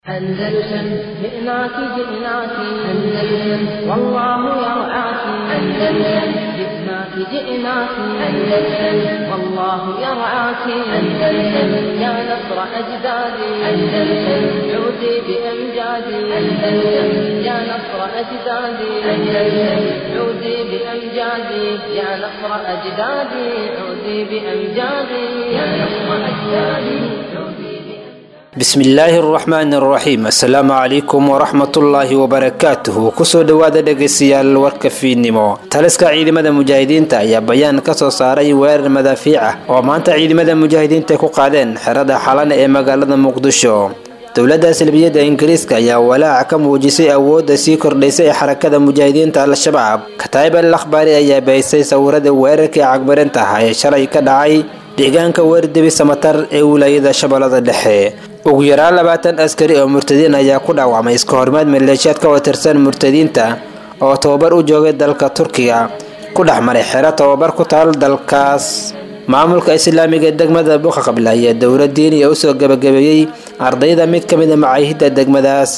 أندلسن جئناك جئناك أندلسن والله يرعاك أندلسن جئناك جئناك أندلسن والله يرعاك أندلسن يا نصر أجدادي أندلسن عودي بأمجادي أندلسن يا نصر أجدادي أندلسن عودي بأمجادي يا نصر أجدادي عودي بأمجادي يا نصر أجدادي عودي bismillaahi araxmaani araxiim assalaamu calaykum waraxmatullaahi wabarakaatuhu kusoo dhowaada dhegaystayaal warka fiidnimo taliska ciidamada mujaahidiinta ayaa bayaan ka soo saaray weerar madaafiic ah oo maanta ciidamada mujaahidiinta ku qaadeen xerada xalana ee magaalada muqdisho dowladda salbiyadda ingiriiska ayaa walaac ka muujisay awoodda sii kordhaysa ee xarakada mujaahidiinta al-shabaab kataayib al akhbaari ayaa bahisay sawirada weerarkii cagmarinta ah ee shalay ka dhacay deegaanka weerdebi samatar ee wilaayada shabeellada dhexe ugu yaraan labaatan askari oo murtadiin ayaa ku dhaawacmay iska horimaad maleeshiyaad ka watirsan murtadiinta oo tababar u joogay dalka turkiga ku dhex maray xero tababar ku taal dalkaas maamulka islaamiga ee degmada buqa qabla ayaa dowlad diiniya usoo gabagabeeyey ardayda mid ka mid a macaahidda degmadaas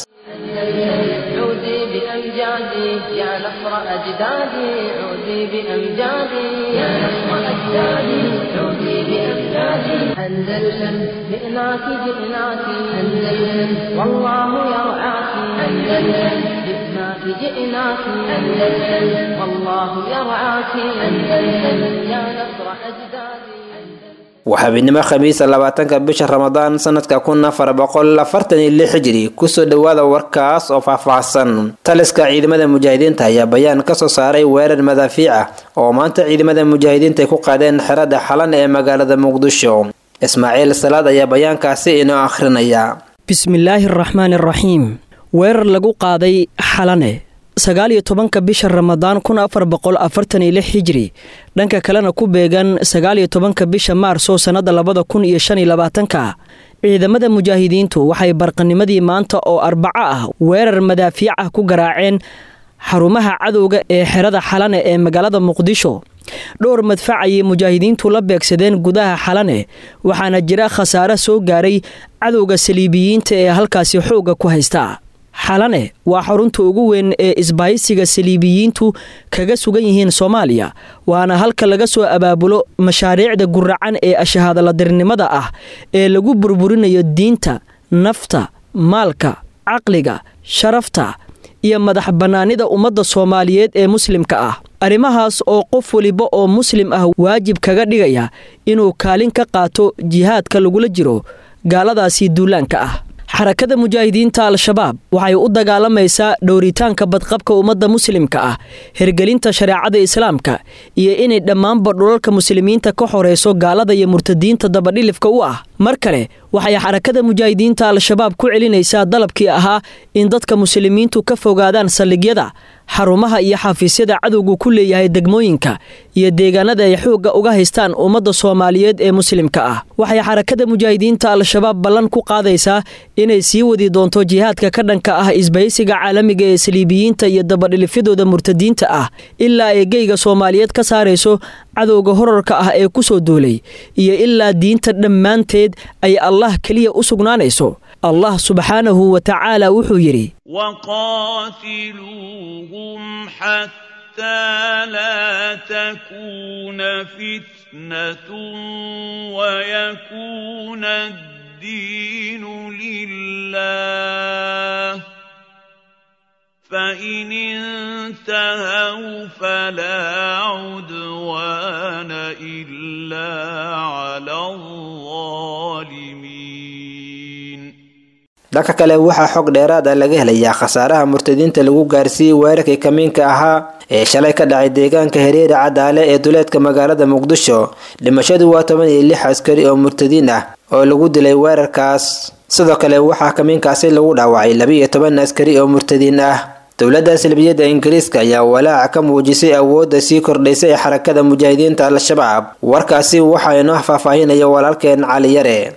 عودي بأمجادي يا نصر أجدادي عودي بأمجادي يا نصر أجدادي عودي بأمجادي أندلسن جئناك جئناك أندلسن والله يرعاك أندلسن جئناك جئناك أندلسن والله يرعاك أندلسن يا نصر أجدادي waa habeenimo khamiisa labaatanka bisha ramadaan sanadka kun afar boqol afartan iyo lix hijiri kusoo dhowaada warkaas oo faahfaahsan taliska ciidamada mujaahidiinta ayaa bayaan kasoo saaray weerar madaafiic ah oo maanta ciidamada mujaahidiinta ay ku qaadeen xerada xalan ee magaalada muqdisho ismaaciil salaad ayaa bayaankaasi inoo akhrinaya bismillaahi araxmaani araxiim weerar lagu qaaday xalane sagaal iyo tobanka bisha ramadaan kun afar boqol afartan iyo lix hijri dhanka kalena ku beegan sagaal iyo tobanka bisha maarso sannada labada kun iyo shan iyo labaatanka ciidamada mujaahidiintu waxay barqanimadii maanta oo arbaco ah weerar madaafiic ah ku garaaceen xarumaha cadowga ee xerada xalane ee magaalada muqdisho dhowr madfac ayay mujaahidiintu la beegsadeen gudaha xalane waxaana jira khasaare soo gaaray cadowga saliibiyiinta ee halkaasi xoogga ku haysta xalane waa xarunta ugu weyn ee isbahaysiga saliibiyiintu kaga sugan yihiin soomaaliya waana halka laga soo abaabulo mashaariicda guracan ee ashahaadaladirnimada ah ee lagu burburinayo diinta nafta maalka caqliga sharafta iyo madax bannaanida ummadda soomaaliyeed ee muslimka ah arrimahaas oo qof weliba oo muslim ah waajib kaga dhigaya inuu kaalin ka qaato jihaadka lagula jiro gaaladaasi duulaanka ah xarakada mujaahidiinta al-shabaab waxay u dagaalamaysaa dhowritaanka badqabka ummadda muslimka ah hergelinta shareecada islaamka iyo inay dhammaanba dhulalka muslimiinta ka horeyso gaalada iyo murtadiinta dabadhilifka u ah mar kale waxay xarakada mujaahidiinta al-shabaab ku celinaysaa dalabkii ahaa in dadka muslimiintu ka fogaadaan saldhigyada xarumaha iyo xafiisyada cadowgu ku leeyahay degmooyinka iyo deegaanada ay xoogga uga haystaan ummadda soomaaliyeed ee muslimka ah waxay xarakada mujaahidiinta al-shabaab ballan ku qaadaysaa inay sii wadi doonto jihaadka ka dhanka ah isbahaysiga caalamiga ee saliibiyiinta iyo dabadhilifyadooda murtadiinta ah ilaa ay geyga soomaaliyeed ka saarayso cadowga horarka ah ee ku soo duulay iyo ilaa diinta dhammaanteed ay allah keliya u sugnaanayso allah subxaanahu wa tacaala wuxuu yidhi وقاتلوهم حتى لا تكون فتنة ويكون الدين لله فإن انتهوا فلا عدوان إلا على الظالمين dhanka kale waxaa xog dheeraad ah laga helayaa khasaaraha murtadiinta lagu gaarsiiyey weerarkii kamiinka ahaa ee shalay ka dhacay deegaanka hareeri cadaale ee duleedka magaalada muqdisho dhimashadu waa toban iyo lix askari oo murtadiin ah oo lagu dilay weerarkaas sidoo kale waxaa kamiinkaasi lagu dhaawacay laba-iyo toban askari oo murtadiin ah dowladda salbiyadda ingiriiska ayaa walaac ka muujisay awoodda sii kordhaysa ee xarakada mujaahidiinta al-shabaab warkaasi waxaa inoo faahfaahinaya walaalkeen cali yare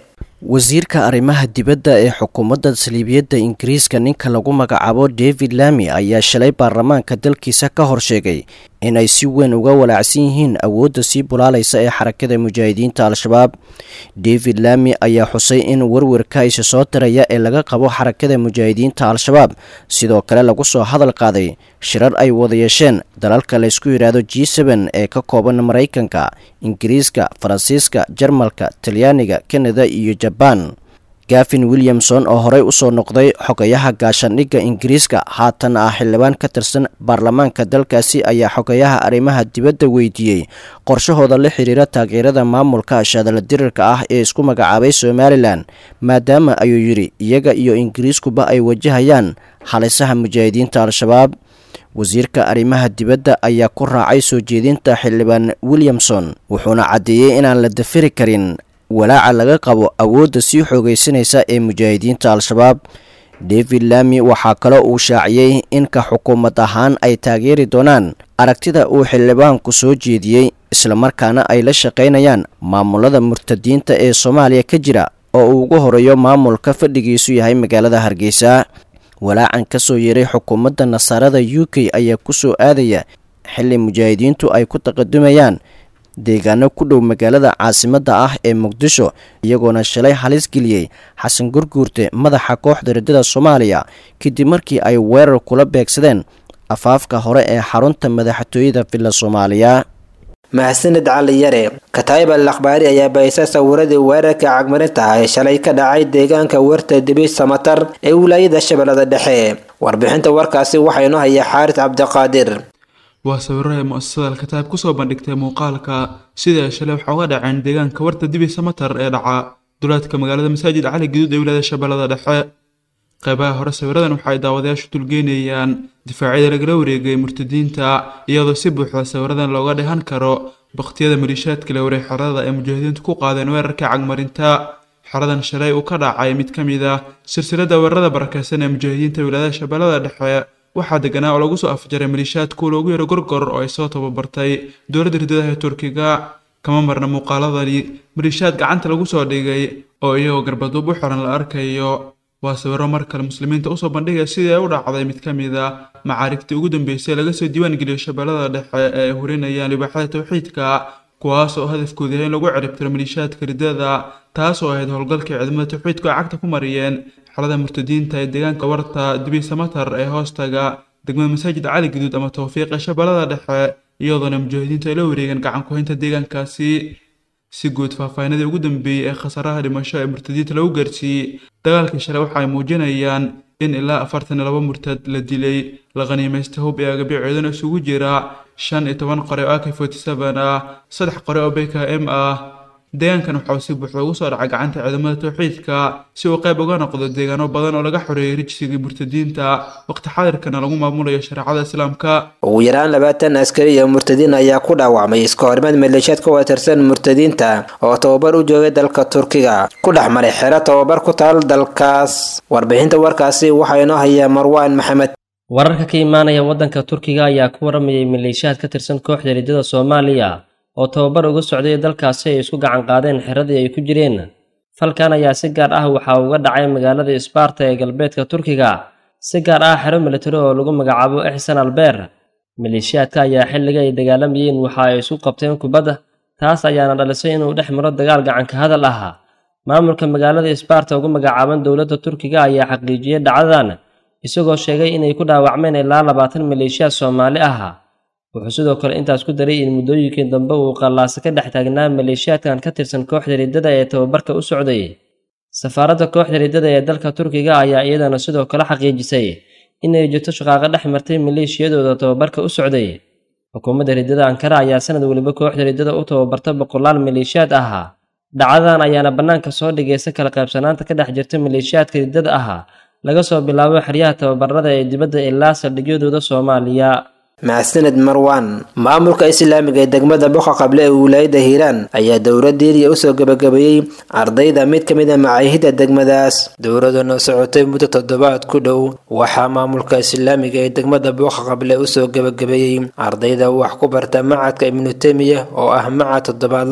wasiirka arrimaha dibadda ee xukuumadda saliibiyadda ingiriiska ninka lagu magacaabo david lami ayaa shalay baarlamaanka dalkiisa ka hor sheegay inay si weyn uga walaacsan yihiin awoodda sii bulaalaysa ee xarakada mujaahidiinta al-shabaab david lami ayaa xusay in werwerka isa soo diraya ee laga qabo xarakada mujaahidiinta al-shabaab sidoo kale lagu soo hadal qaaday shirar ay wada yeesheen dalalka laysku yidhaahdo g seben ee ka kooban maraykanka ingiriiska faransiiska jarmalka talyaaniga kanada iyo jabaan gafin williamson oo horey usoo noqday xogayaha gaashaandhigga ingiriiska haatan ah xildhibaan ka tirsan baarlamaanka dalkaasi ayaa xogayaha arrimaha dibadda weydiiyey qorshahooda la xiriira taageerada maamulka shaadala dirirka ah ee isku magacaabay somalilan maadaama ayuu yidhi iyaga iyo ingiriiskuba ay wajahayaan halisaha mujaahidiinta al-shabaab wasiirka arrimaha dibadda ayaa ku raacay soo jeedinta xildhibaan williamson wuxuuna caddeeyey inaan la dafiri karin walaaca laga qabo awoodda sii xoogaysanaysa ee mujaahidiinta al-shabaab david lami waxaa kaloo uu shaaciyey in ka xukuumad ahaan ay taageeri doonaan aragtida uu xildhibaanku soo jeediyey islamarkaana ay la shaqaynayaan maamulada murtadiinta ee soomaaliya ka jira oo uu ugu horeeyo maamulka fadhigiisu yahay magaalada hargeysa walaacan ka soo yeeray xukuumadda nasaarada u k ayaa ku soo aadaya xilli mujaahidiintu ay ku taqadumayaan deegaano ku dhow magaalada caasimadda ah ee muqdisho iyagoona shalay halis geliyey xasan gurguurte madaxa kooxda riddada soomaaliya kadib markii ay weerar kula beegsadeen afaafka hore ee xarunta madaxtooyada villa soomaaliya mahadsanid cali yare kataayib al akhbaari ayaa bahisay sawiradii weerarka cagmarinta ah ee shalay ka dhacay deegaanka werta dibi samatar ee wilaayada shabeellada dhexe warbixinta warkaasi waxaa inoo haya xaaris cabdiqaadir waa sawiro ay mu-asasada alkataab kusoo bandhigtay muuqaalka sida ay shalay waxaa uga dhaceen deegaanka warta dibi samatar ee dhaca duleedka magaalada masaajid cali guduud ee wilaayada shabeellada dhexe qeybaha hore sawiradan waxa ay daawadayaashu dulgeynayaan difaacyada lagala wareegay murtadiinta iyadoo si buuxda sawiradan looga dhehan karo bakhtiyada maliishaadka la wareeg xerada ay mujaahidiintu ku qaadeen weerarka cagmarinta xeradan shalay uu ka dhacay mid ka mid ah silsilada weerarada barakeysan ee mujaahidiinta wilaayada shabeellada dhexe waxaa deganaa oo lagu soo afjaray maliishaadku loogu yaro gorgor oo ay soo tababartay dowladda riddadaha ee turkiga kama marna muuqaaladani maliishaad gacanta lagu soo dhigay oo iyagoo garbaduub u xiran la arkayo waa sawiro mar kale muslimiinta usoo bandhigaya sidii ay u dhacday mid ka mid a macaarigtii ugu dambeysay laga soo diiwaan geliyo shabeellada dhexe ee ay hurinayaan libaaxada tawxiidka kuwaas oo hadafkoodu yahay in lagu ciribtiro maliishaadka riddada taas oo ahayd howlgalkii ciidamada tawxiidku ay cagta ku mariyeen xelada murtadiinta ee deegaanka warta dibi samatar ee hoostaga degmada masaajid cali guduud ama tawfiiq ee shabeellada dhexe iyadoona mujaahidiintu ay la wareegeen gacan ku-haynta deegaankaasi si guud faahfaahinadii ugu dambeeyey ee khasaraha dhimasho ee murtadiinta lagu gaarsiiyey dagaalkii shalay waxa ay muujinayaan in ilaa afartan iyo laba murtad la dilay la khaniimaystay hub ee agabyaceedana isugu jira shan iyo toban qore oo ak forty seven ah saddex qore oo bk m ah deegaankan waxa uu si buuxda ugu soo dhacay gacanta ciidamada tawxiidka si uu qayb uga noqdo deegaano badan oo laga xoreeyay rijsigii murtadiinta waqti xadirkana lagu maamulayo shareecada islaamka ugu yaraan labaatan askari iyo murtadiin ayaa ku dhaawacmay iska horimaad maleeshiyaad ka watirsan murtadiinta oo tababar u joogay dalka turkiga ku dhex maray xero tababar ku taal dalkaas warbixinta warkaasi waxaa inoo haya marwaan maxamed wararka ka imaanaya waddanka turkiga ayaa ku waramayay maleeshiyaad ka tirsan kooxda riddada soomaaliya oo tababar uga socday dalkaasi ay isku gacan qaadeen xeradii ay ku jireen falkan ayaa si gaar ah waxaa uga dhacay magaalada isbaarta ee galbeedka turkiga si gaar ah xero militari oo lagu magacaabo ixsan albeer maleeshiyaadka ayaa xilliga ay dagaalamayeen waxa ay isku qabteen kubadda taas ayaana dhalisay inuu dhex maro dagaal gacanka hadal ah maamulka magaalada isbaarta ugu magacaaban dowladda turkiga ayaa xaqiijiyey dhacdadan isagoo sheegay inay ku dhaawacmeen ilaa labaatan maleeshiyaad soomaali ah wuxuu sidoo kale intaas ku daray in muddooyinkii dambe uu qallaasa ka dhex taagnaa maleeshiyaadkan ka tirsan kooxda riddada ee tababarka u socday safaaradda kooxda riddada ee dalka turkiga ayaa iyadana sidoo kale xaqiijisay inay jirto shaqaaqo dhex martay maleeshiyadooda tababarka u socday xukuumadda riddada ankara ayaa sanad weliba kooxda riddada u tababarta boqolaal maleeshiyaad ah dhacdadan ayaana bannaanka soo dhigaysa kala qaybsanaanta ka dhex jirta maleeshiyaadka riddada ah laga soo bilaabo xeryaha tababarada ee dibadda ilaa saldhigyadooda soomaaliya mahadsaned marwan maamulka islaamiga ee degmada boqa qable ee wilaayada hiiraan ayaa dowlad diiriya usoo gabagabeeyey ardayda mid ka mid a macaahida degmadaas dowladana socotay muddo toddobaad ku dhow waxaa maamulka islaamiga ee degmada boqa qable usoo gabagabeeyey ardayda wax ku barta macadka ibnu temiya oo ah macad toddobaadla ah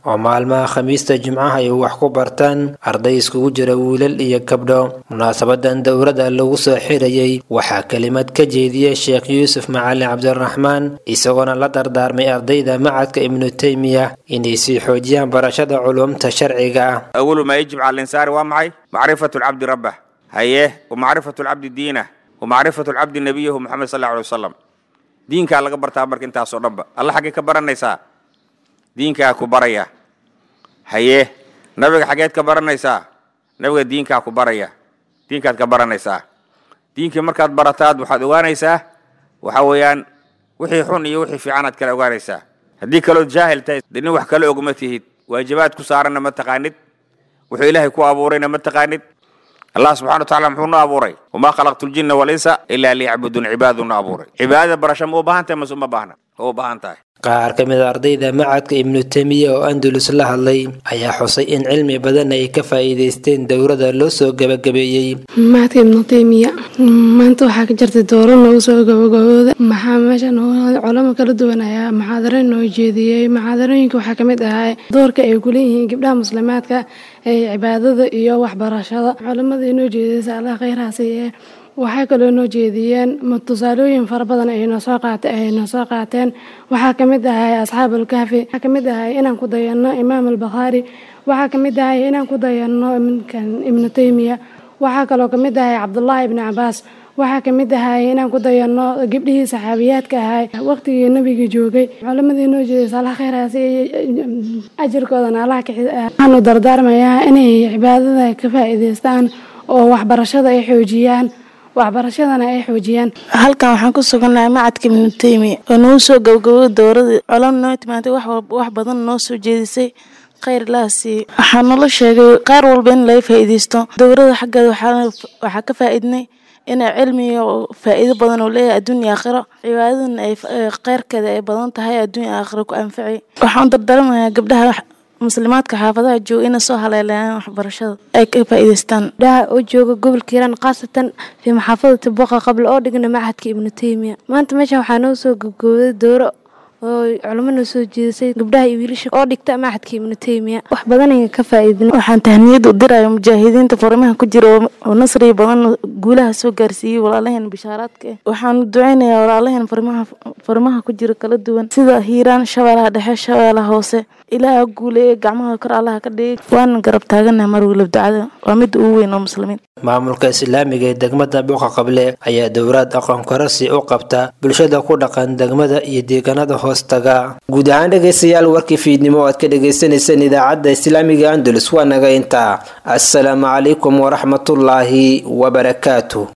oo maalmaha khamiista jimcaha ay wax ku bartaan arday iskugu jira wiilal iyo gabdho munaasabadan dowladda lagu soo xirayay waxaa kelimad ka jeediyey sheekh yuusuf macalin cabdiraxmaan isagoona la dardaarmay ardayda macadka ibnu teymiya inay sii xoojiyaan barashada culumta sharciga ah awalu maa yajib cala linsaani waa maxay macrifatu lcabdi rabbah haye wa macrifatu lcabdi diinah wa macrifatu lcabdi nabiyahu moxamed sal alla alay wasalam diinkaa laga bartaa marka intaasoo dhanba alla xaggee ka baranaysaa diinkaa ku baraya haye nabiga xaggeed ka baranaysaa nabiga diinkaa ku baraya diinkaad ka baranaysaa diinkii markaad barataad waxaad ogaanaysaa waxa weeyaan wixii xun iyo wixii fiicanaad kala ogaanaysaa haddii kalood jaahil tahay de nin wax kala ogma tihid waajibaad ku saaranna ma taqaanid wuxuu ilaahay ku abuurayna ma taqaanid allah subxana wa tacala muxuu noo abuuray wamaa khalaqtu ljinna walinsa ilaa liyacbuduun cibaadadu noo abuuray cibaadada barasho ma u baahan tahay mase uma baahna ma u baahan tahay qaar ka mid a ardayda macadka ibnu temiya oo andalus la hadlay ayaa xusay in cilmi badan ay ka faa'iidaysteen dowladda loo soo gabagabeeyey macadka ibnu teymiya maanta waxaa ka jirtay dooro noogu soo gabagabooda maxaa meesha culamo kala duwan ayaa maxaadaro noo jeediyey maxaadarooyinka waxaa kamid ahaa doorka ay kuleeyihiin gabdhaha muslimaadka ee cibaadada iyo waxbarashada culamada inoo jeediyeysa allah khayrhaasi ee waxay kaloo noo jeediyeen tusaalooyin fara badan aynoo soo qaat ay noo soo qaateen waxaa ka mid ahay asxaabulkahfi waxaa ka mid ahay inaan ku dayanno imaam albakhaari waxaa ka mid ahay inaan ku dayanno iminkan ibnu teymiya waxaa kaloo ka mid ahay cabdullaahi ibnu cabaas waxaa ka mid ahay inaan ku dayanno gabdhihii saxaabiyaadka ahay waqtigii nabiga joogay culamadii noo jeedaysa allah khayraasi ajirkoodana allah waxaanu dardaarmayaa inay cibaadada ka faa'iidaystaan oo waxbarashada ay xoojiyaan waxbarashadana ay xoojiyaan halkan waxaan ku sugannahay macadka ibnu teymiya oo nagu soo gabagaboway dowladii colan noo timaatay wax badan noo soo jeedisay khayr ilaha siiye waxaa nala sheegay qaar walba in laga faa'iidaysto dowladda xaggeeda waxaa ka faa'iidnay inay cilmiga faa'iido badan oo leeyahay adduun iyo aakhiro cibaadadana ay kheyrkeeda ay badan tahay adduun iyo aakhiro ku anfacay waxaan dardaramayaa gabdhaha muslimaadka xaafadaha jooga inay soo haleelayaan waxbarashada ay ka faa'iidaystaan gabdhaha oo jooga gobolka hiiraan khaasatan fii maxaafadati boqa qabla oo dhigna macadka ibnu teymiya maanta meesha waxaa noo soo gabgooday dooro oo culamo noo soo jeedisay gabdhaha iyo wiilasha oo dhigta macadka ibnu teymiya wax badan ayaan ka faa'iidinay waxaan tahniyad u diraya mujaahidiinta farimaha ku jira oo nasriya badan guulaha soo gaarsiiyey walaalaheen bishaaraadka ah waxaan duceynayaa walaalaheen farimaha farimaha ku jira kala duwan sida hiiraan shabeelaha dhexe shabeelaha hoose ilaaha guuleeye gacmaha kor allaha ka dhigay waana garab taaganaha mar weliba ducada waa midda ugu weyn oo muslimiin maamulka islaamiga ee degmada buuqa qable ayaa dowlaad aqoon korasi u qabta bulshada ku dhaqan degmada iyo deegaanada hoostaga guud ahaan dhegaystayaal warkii fiidnimo o aad ka dhagaysanayseen idaacadda islaamiga andalus waa naga intaa assalaamu calaykum waraxmatullaahi wabarakaatu